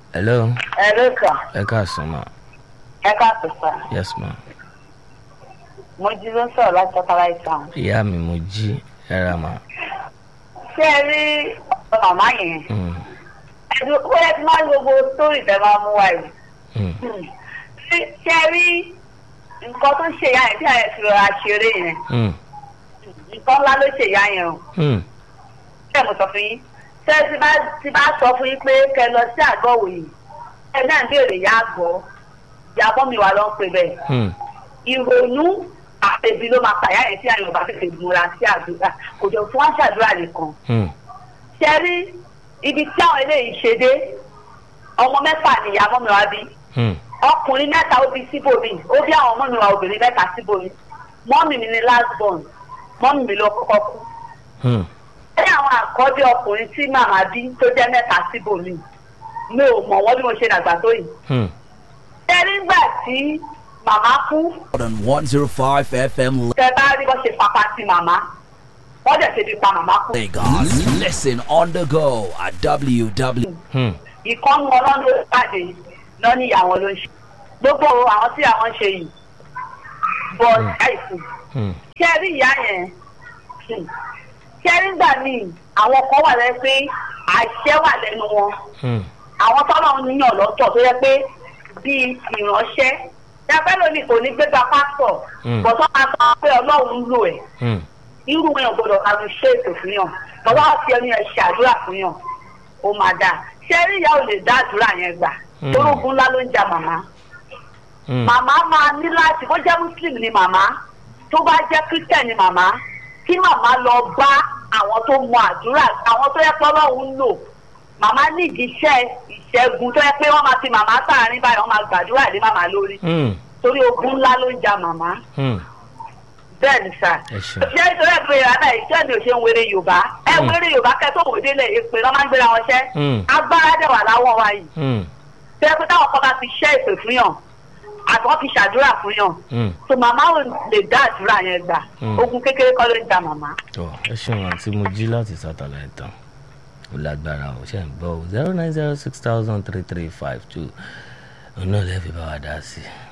hello ẹ ló kà ẹ káàsán ma ẹ káàtó sà yes ma mo jí ló ń sọ̀rọ̀ láti ọ̀tara ìtàn. ìyá mi mo jí ẹ ra ma ṣé ẹ rí ọ̀rọ̀ màmá yẹn Mm, ẹ̀dùn ó yẹ kí máa ń gbogbo sórí tẹ máa mú wa yìí. mm, ṣé ṣé ẹ rí nǹkan tó ṣe ìyá yẹn tí àyẹ̀ fi rọra ṣeré yẹn mm, nǹkan ńlá ló ṣe ìyá yẹn o. mm, ṣé mo sọ fún yín ṣé ti bá ti bá sọ fún yín pé kẹ lọ sí àgọ́ òyìn ẹ náà ń béèrè ìyá àgọ́ ìyá bọ́ mi wà lọ́ ń pè bẹ́ẹ̀ mm, ìrònú àtẹ̀bí ló máa pàyà yẹn tí àyàn ọba tètè múra sí àdúrà kò jọ fún àṣàdúrà nìkan. mm, ṣe rí ibi tí àwọn eléyìí ṣe dé ọmọ mẹ́fà ni ìyá mọ́mi wá bí mm, ọkùnrin mẹ́ta ó bí síbòmí ó bí àwọn mọ́mi wa obìnrin mẹ́ta síbòmí mọ́mì mi ni last born mọ́mì mi ló kọ́kọ́ kú. mm, ṣé àwọn àkọ́bí ọkùnrin tí màmá bí tó jẹ́ mẹ́ta síbòmí mi ò mọ̀ wọ́n bí mo ṣe dàgbà tó yìí. mm. ṣé nígbà tí màmá kú on 105 FM tẹ bá rí bó ṣe papa sí màmá wọ́n dẹ̀ ṣe fi pa màmá kú. Lagos. Listen on the go at www. Hmm. ìkọ́nù ọlọ́run ló pàdé lọ́ní ìyàwó ló ń ṣe gbogbo àwọn tí àwọn ṣe yìí bọ̀ ṣáìsì Hmm. ṣé ẹ rí ìyá yẹn Hmm. ṣé ẹ rí gbà míì àwọn kan wà lẹ́yìn pé àṣẹ wà lẹ́nu wọn Hmm. àwọn tọ́lọ́ ń yàn lọ́tọ̀ tó yẹ pé bíi ìránṣẹ́ ṣẹ́fẹ́ lónìí kò ní gbégbá pásítọ̀ Hmm. bọ̀tọ́ máa sọ pé ọlọ́run ń lò ẹ̀ Hmm. irú wọn yàn gbọdọ̀ kanu ṣe ètò fún yàn bàbá wa fi ẹni yẹn ṣàdúrà fún yàn ó máa dáa ṣé rí ìyá ò lè dá àdúrà yẹn gbà Mm. orúkún ńlá ló ń ja màmá Hmm. màmá máa ní láti bó jẹ́ muslim ni màmá tó bá jẹ́ christian ni màmá kí màmá lọ bá àwọn tó mọ àdúrà àwọn tó yẹ pé ọlọ́run ń lò màmá nídìí iṣẹ́ ìṣẹ́gun tó yẹ pé wọ́n máa fi màmá sáàárín báyìí wọ́n máa gbàdúrà lé màmá lórí Hmm. torí ogun ńlá ló ń ja màmá Hmm. bẹ́ẹ̀ ni sà. ẹ ṣeun. ṣé ìtọ́jú ẹ̀ pé àná ìṣe mi ò ṣe ń wéré yorùbá ẹ Mm. wéré yorùbá kẹ́ tó wòde lẹ̀ èpè lọ́ máa ń gbéra wọn ṣẹ́ Mm. agbára dẹ̀ wà láwọn wa yìí Hmm. tẹ́ pé táwọn kan bá fi ṣẹ́ ìpè fún yàn àti wọ́n fi ṣàdúrà fún yàn Hmm. so màmá ò lè dá àdúrà yẹn gbà Mm. ogun kékeré kọ́ ló ń ja màmá. tọ ẹ ṣeun àti mo jí láti satellite tán ó lágbára ó ṣe ń gbọ́ zero nine zero six thousand three three five two òun náà lè fi bá wa dá sí i.